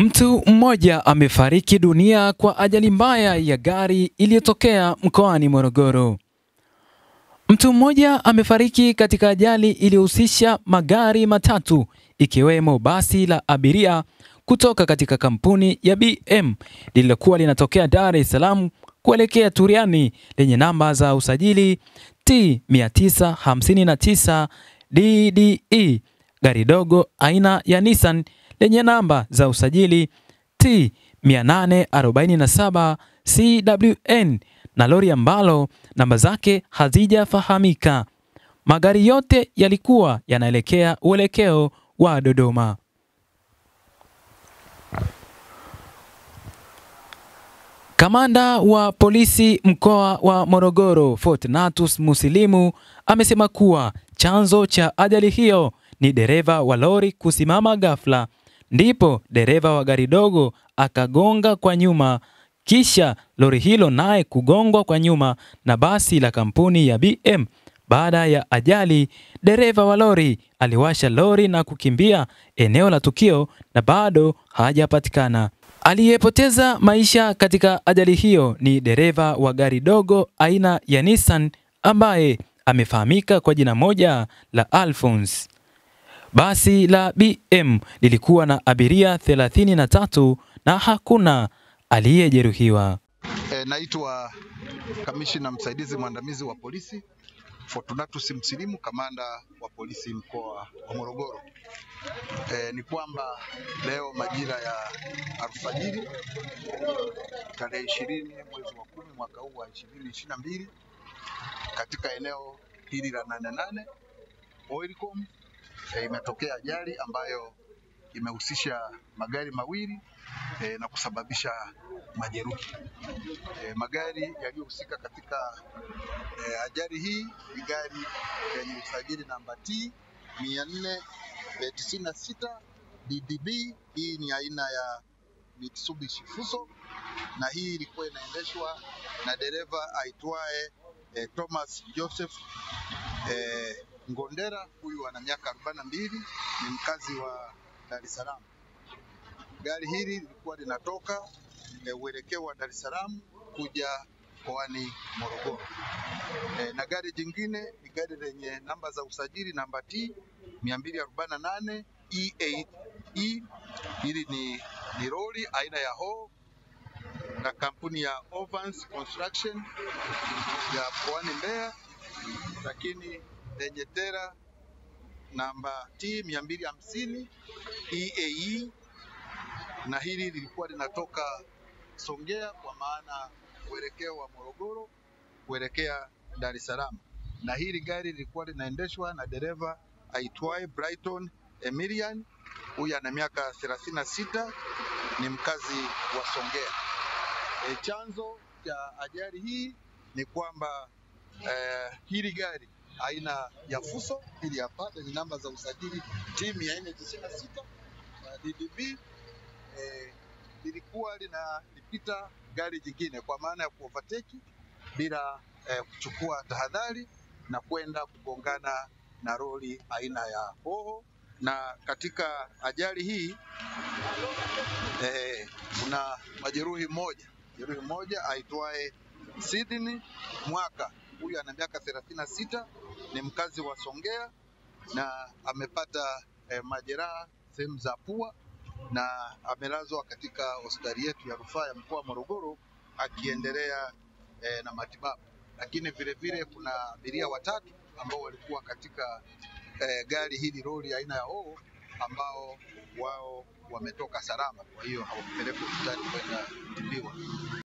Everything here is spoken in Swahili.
Mtu mmoja amefariki dunia kwa ajali mbaya ya gari iliyotokea mkoani Morogoro. Mtu mmoja amefariki katika ajali iliyohusisha magari matatu ikiwemo basi la abiria kutoka katika kampuni ya BM lililokuwa linatokea Dar es Salaam kuelekea Turiani lenye namba za usajili T 959 DDE, gari dogo aina ya Nissan lenye namba za usajili T 847 CWN na lori ambalo namba zake hazijafahamika. Magari yote yalikuwa yanaelekea uelekeo wa Dodoma. Kamanda wa polisi mkoa wa Morogoro Fortunatus Musilimu amesema kuwa chanzo cha ajali hiyo ni dereva wa lori kusimama ghafla, ndipo dereva wa gari dogo akagonga kwa nyuma, kisha lori hilo naye kugongwa kwa nyuma na basi la kampuni ya BM. Baada ya ajali, dereva wa lori aliwasha lori na kukimbia eneo la tukio na bado hajapatikana. Aliyepoteza maisha katika ajali hiyo ni dereva wa gari dogo aina ya Nissan ambaye amefahamika kwa jina moja la Alphonse. Basi la BM lilikuwa na abiria 33 na hakuna aliyejeruhiwa. E, naitwa kamishina msaidizi mwandamizi wa polisi Fortunatus Msilimu, kamanda wa polisi mkoa wa Morogoro. E, ni kwamba leo majira ya alfajiri tarehe ishirini mwezi wa kumi mwaka huu wa ishirini ishirini na mbili katika eneo hili la nane nane Oilcom e, imetokea ajali ambayo imehusisha magari mawili e, na kusababisha majeruhi. E, magari yaliyohusika katika e, ajali hii ni gari lenye usajili namba T 496 DDB. Hii ni aina ya Mitsubishi Fuso na hii ilikuwa inaendeshwa na dereva aitwaye e, Thomas Joseph e, Ngondera. Huyu ana miaka 42 ni mkazi wa Dar es Salaam. Gari hili lilikuwa linatoka e, uelekeo wa Dar es Salaam kuja mkoani Morogoro. E, na gari jingine ni gari lenye namba za usajili namba T 248 E8 E. Hili ni, ni lori aina ya ho na kampuni ya Ovans Construction ya mkoani Mbeya, lakini lenye tera namba T 250 EAE na hili lilikuwa linatoka Songea kwa maana uelekeo wa Morogoro kuelekea Dar es Salaam, na hili gari lilikuwa linaendeshwa na dereva aitwaye Brighton Emilian. Huyu ana miaka 36 ni mkazi wa Songea. E, chanzo cha ajali hii ni kwamba e, hili gari aina ya Fuso hili hapa lenye namba za usajili T 496 DDB eh, lilikuwa linalipita gari jingine kwa maana ya kuovateki bila eh, kuchukua tahadhari na kwenda kugongana na lori aina ya hoho. Na katika ajali hii eh, kuna majeruhi mmoja jeruhi mmoja aitwaye Sydney Mwaka. Huyu ana miaka 36 ni mkazi wa Songea na amepata eh, majeraha sehemu za pua na amelazwa katika hospitali yetu ya rufaa ya mkoa wa Morogoro akiendelea eh, na matibabu. Lakini vile vile kuna abiria watatu ambao walikuwa katika eh, gari hili lori aina ya hoho ambao wao wametoka salama, kwa hiyo hawakupelekwa hospitali kwenda kutibiwa.